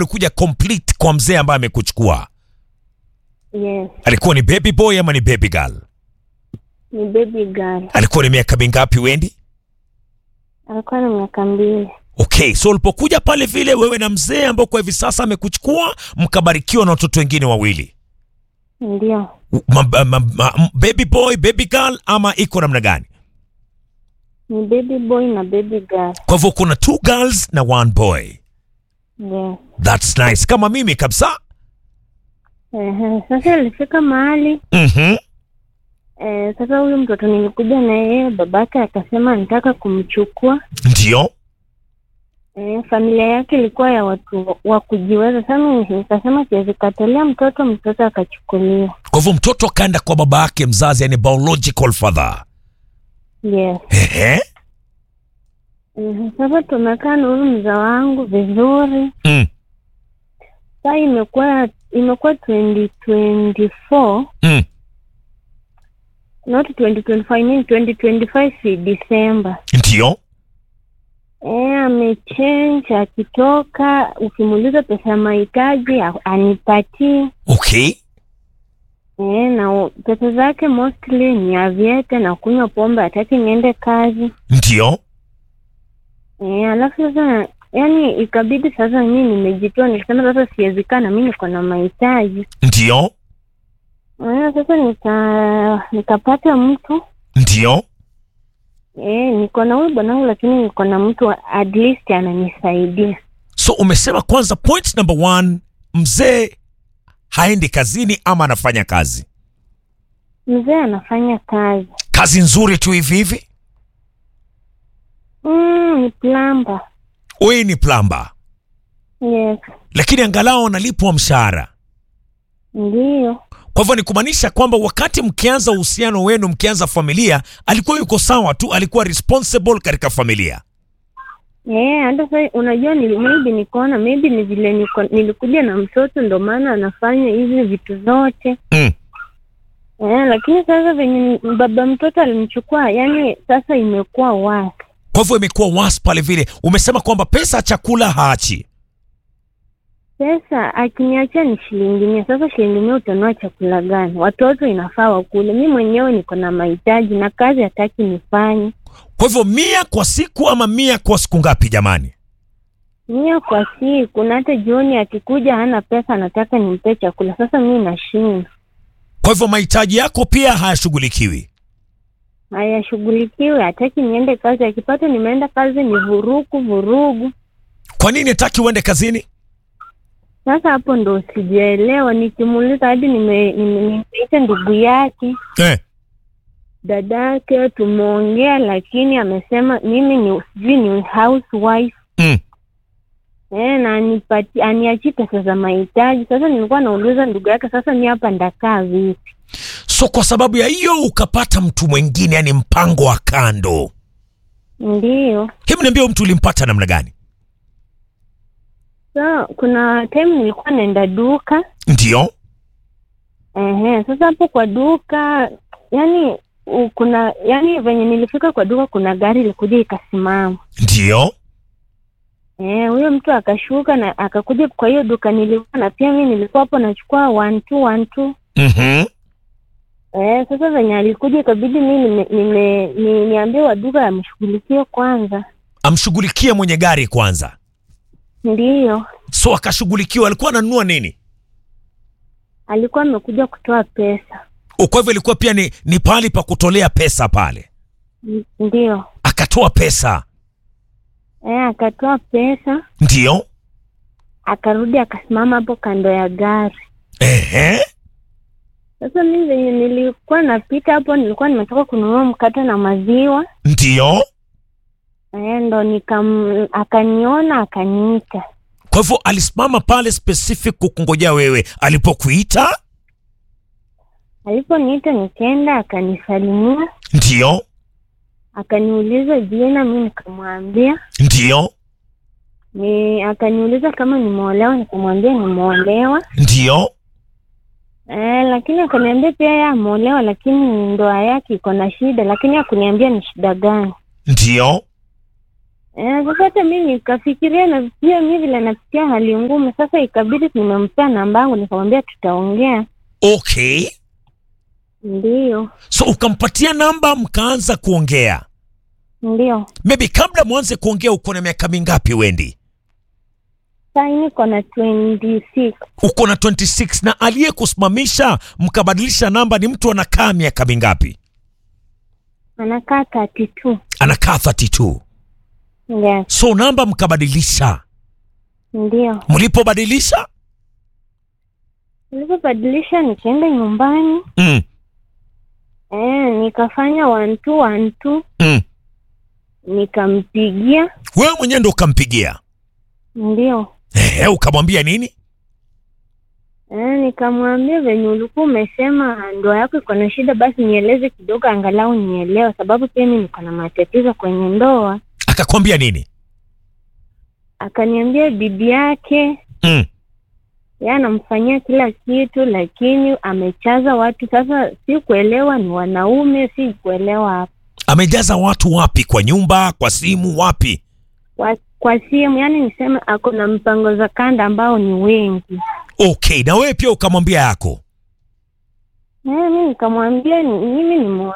ulikuja complete kwa mzee ambaye amekuchukua Yes, alikuwa ni baby boy ama ni baby girl ni baby girl. alikuwa ni miaka mingapi wendi Alikuwa na miaka mbili. okay so ulipokuja pale vile wewe na mzee ambao kwa hivi sasa amekuchukua mkabarikiwa na watoto wengine wawili Ndio, ma, ma, ma, ma, baby boy baby girl ama iko namna gani ni baby boy na baby girl. kwa hivyo kuna two girls na one boy Yes. thats nice kama mimi kabisa Ehe, sasa ilifika mahali mm-hmm. eh, sasa huyu mtoto nilikuja na yeye, babake akasema nitaka kumchukua. ndio Eh, familia yake ilikuwa ya watu wa kujiweza. Sasa mimi nikasema siwezi katalia mtoto, mtoto akachukuliwa. kwa hivyo mtoto akaenda kwa baba yake mzazi yani biological father Yes. Ehe. Mhm, Sasa tumekaa na huyu mzaa wangu vizuri. Mm. Saa imekuwa imekuwa 2024 Mm. not 2025 I mean 2025 si December. ndio Eh, amechange akitoka, ukimuuliza pesa ya mahitaji a- anipatii. okay Eh, na u- pesa zake mostly ni aviete na kunywa pombe, hataki niende kazi. ndio Eh, alafu sasa yani ikabidi sasa mimi nimejitoa, nikasema sasa siwezi kaa na mimi niko na mahitaji. ndio Eh, sasa nika nikapata mtu ndio eh, niko na huyu bwanangu, lakini niko na mtu wa- at least ananisaidia. so umesema kwanza point number one mzee haendi kazini ama anafanya kazi Mzee anafanya kazi kazi nzuri tu hivi hivi mm, ni plamba. wewe ni plamba Yes, lakini angalau analipwa mshahara ndiyo. kwa hivyo ni kumaanisha kwamba wakati mkianza uhusiano wenu mkianza familia alikuwa yuko sawa tu alikuwa responsible katika familia Eh, hata sasa unajua nili, maybe nikaona maybe ni vile niko, nilikuja na mtoto ndo maana anafanya hizi vitu zote mm. eh, lakini sasa venye baba mtoto alimchukua, yani sasa imekuwa wasi. kwa hivyo imekuwa was pale vile umesema kwamba pesa ya chakula haachi Pesa akiniachia ni shilingi mia. Sasa shilingi mia utanua chakula gani? Watoto inafaa wakule, mi mwenyewe niko na mahitaji na kazi hataki nifanye. kwa hivyo mia kwa siku ama mia kwa siku ngapi jamani Mia kwa siku, na hata jioni akikuja hana pesa, anataka nimpe chakula. Sasa mi nashinda, kwa hivyo mahitaji yako pia hayashughulikiwi hayashughulikiwi, hataki niende kazi. Akipata nimeenda kazi ni vurugu vurugu. kwa nini hataki uende kazini Sasa hapo ndo sijaelewa, nikimuuliza hadi nime- nime- nimeita ndugu yake eh. dadake tumeongea, lakini amesema mimi ni sijui ni housewife mm. eh, na anipati aniachi pesa za mahitaji. Sasa nilikuwa nauliza ndugu yake, sasa mi hapa ndakaa vipi? so kwa sababu ya hiyo ukapata mtu mwingine yani mpango wa kando Ndiyo. hebu niambia huyu mtu ulimpata namna gani So kuna time nilikuwa naenda duka ndio ehe, sasa hapo kwa duka yani u- kuna yani venye nilifika kwa duka kuna gari ilikuja ikasimama ndio Eh, huyo mtu akashuka na akakuja kwa hiyo duka nilikuwa na pia mi nilikuwa hapo nachukua one two one two. mm-hmm. Eh, sasa venye alikuja ikabidi mi nime, nime, ni, niambie wa duka amshughulikie kwanza. amshughulikie mwenye gari kwanza Ndiyo, so akashughulikiwa alikuwa ananunua nini alikuwa amekuja kutoa pesa. O, kwa hivyo ilikuwa pia ni, ni pahali pa kutolea pesa pale N- Ndiyo. akatoa pesa Eh, akatoa pesa ndio akarudi akasimama hapo kando ya gari. Ehe. Sasa mi venye nilikuwa napita hapo, nilikuwa nimetoka kununua mkate na maziwa ndio eh, ndo nikam akaniona akaniita. kwa hivyo alisimama pale specific kukungojea wewe alipokuita Aliponiita nikaenda, akanisalimia, ndio akaniuliza jina, mi nikamwambia ndio ni, akaniuliza kama nimeolewa, nikamwambia nimeolewa. ndio Eh, lakini akaniambia pia yeye ameolewa, lakini ndoa yake iko na shida, lakini hakuniambia ni shida gani. ndio Eh, sasa hata mi nikafikiria na pia mi vile napitia hali ngumu, sasa ikabidi nimempea namba yangu, nikamwambia tutaongea. Okay, Ndio, so ukampatia namba mkaanza kuongea. ndio. Maybe kabla mwanze kuongea, uko na miaka mingapi Wendi? Saa hii niko na 26 Uko na 26 na aliyekusimamisha mkabadilisha namba ni mtu anakaa miaka mingapi? anakaa 32. Anakaa 32. Yes, So namba mkabadilisha. ndio. Mlipobadilisha Nilipobadilisha nikaenda nyumbani mm, eh, nikafanya one two one two, mm. nikampigia Wewe mwenyewe ndo ukampigia ndio ehe, ukamwambia nini? eh, nikamwambia venye ulikuwa umesema ndoa yako iko na shida, basi nieleze kidogo, angalau nielewe, sababu pia mi niko na matatizo kwenye ndoa. Akakwambia nini? Akaniambia bibi yake mm. yeye anamfanyia kila kitu, lakini amechaza watu. Sasa si kuelewa ni wanaume, si kuelewa hapa Amejaza watu wapi? Kwa nyumba, kwa simu, wapi? kwa, kwa simu, yani niseme ako na mpango za kanda ambao ni wengi. Okay, na wewe pia ukamwambia yako. Eh, mi nikamwambia ni- mimi ni